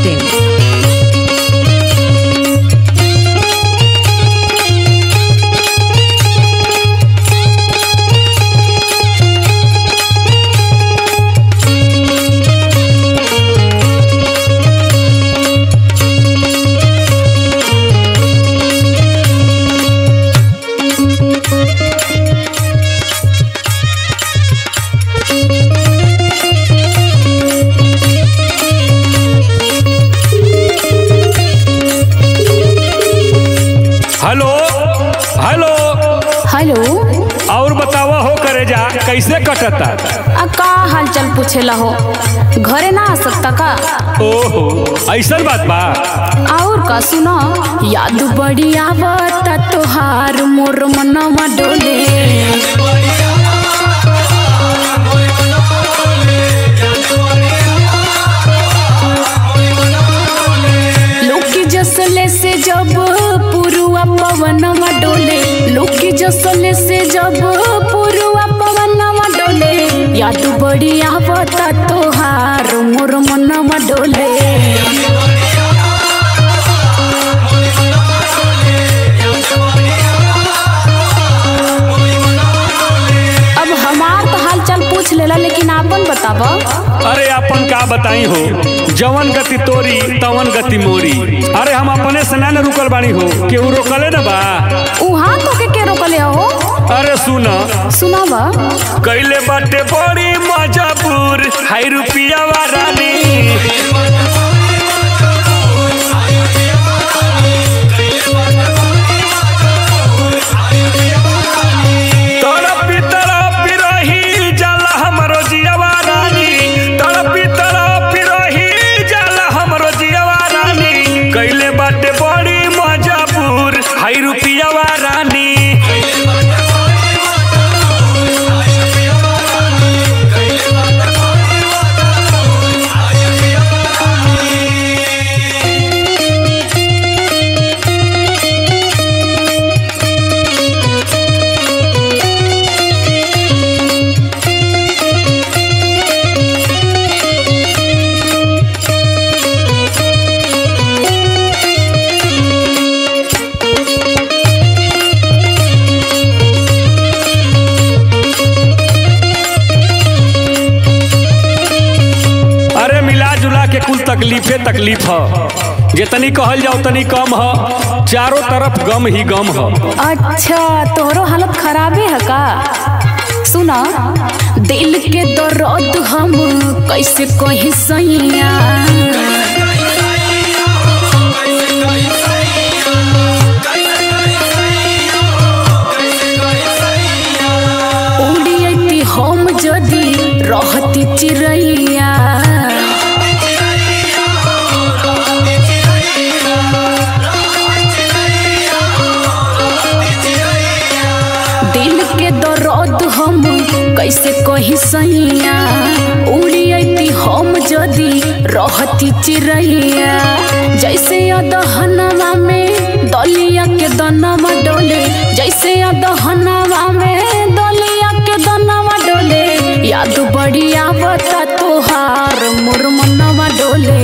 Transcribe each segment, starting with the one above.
masti.in. Hello hello hello और बतावा हो करे जा कैसे कटता आ का हाल चाल पूछेला हो घरे ना आ सकता का ओहो ऐसन बात बा और का सुनो याद बड़ी आवता तोहार मोर मनवा डोले लोकी जसले से जब पुरुआ पवनवा डोले लोकी जसले से जब पुरुआ पवनवा डोले याद बड़ी आवता तोहार मोर मनवा डोले अब हमार तो हाल चाल पूछ लेला लेकिन आपन बताब अरे अपन का बताई हो जवन गति तोरी तवन गति मोरी अरे हम अपने से ना न रुकल बानी हो केहू रोकले न बा उहाँ तो के के रोकले हो अरे सुन सुनावा कैले बाटे बड़ी मजबूर हाई रुपिया रानी तड़पी तड़पी रही जाला हमरो जियवा रानी तड़पी तड़पी रही जाला हमरो जियवा रानी कैले बाटे बड़ी मजबूर हाई रुपिया रानी अरे मिला जुला के कुल तकलीफे तकलीफ ह जितनी कहल जाओ तनी कम ह चारों तरफ गम ही गम ह अच्छा तोहरो हालत खराबे है का सुना दिल के दर्द हम कैसे कही सैया उड़ियती हम जदी रहती चिड़ैया दिल के दर्द हम कैसे कही सैया उड़ियती हम जदी रहती चिड़ैया जैसे अदहनवा में दलिया के दनवा डोले जैसे अदहनवा में दलिया के दनवा डोले याद बड़ी आवता तोहार मोर मनवा डोले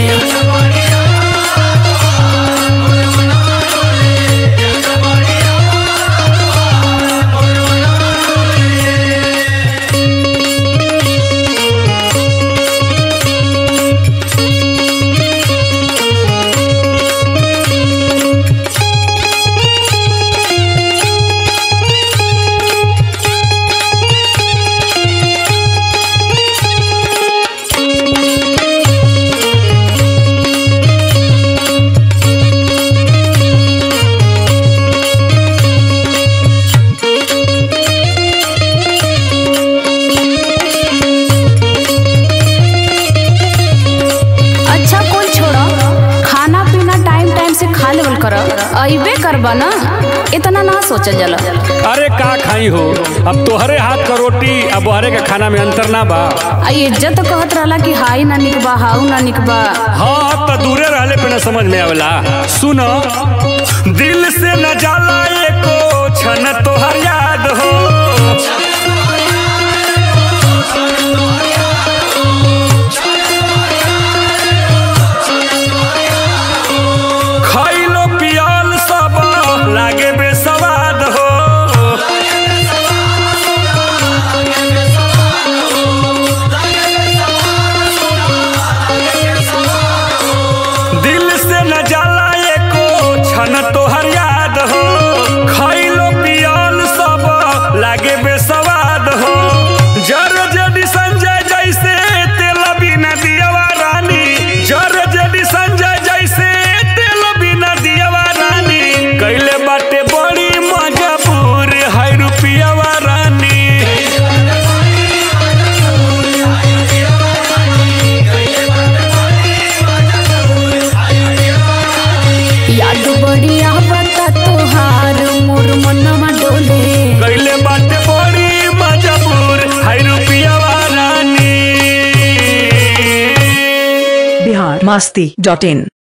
अच्छा कोई छोड़ो खाना पीना टाइम टाइम से खा लेवल कर अबे करबा ना इतना ना सोचल जाला अरे का खाई हो अब तोहरे हाथ का रोटी अब बहरे का खाना में अंतर ना बा आ इज्जत कहत रहला कि हाई ना निकबा हाउ ना निकबा हाँ तो दूरे रहले पे ना समझ में आवेला सुनो दिल से न जाला एको क्षण तोहर याद हो बिहार मस्ती डॉट इन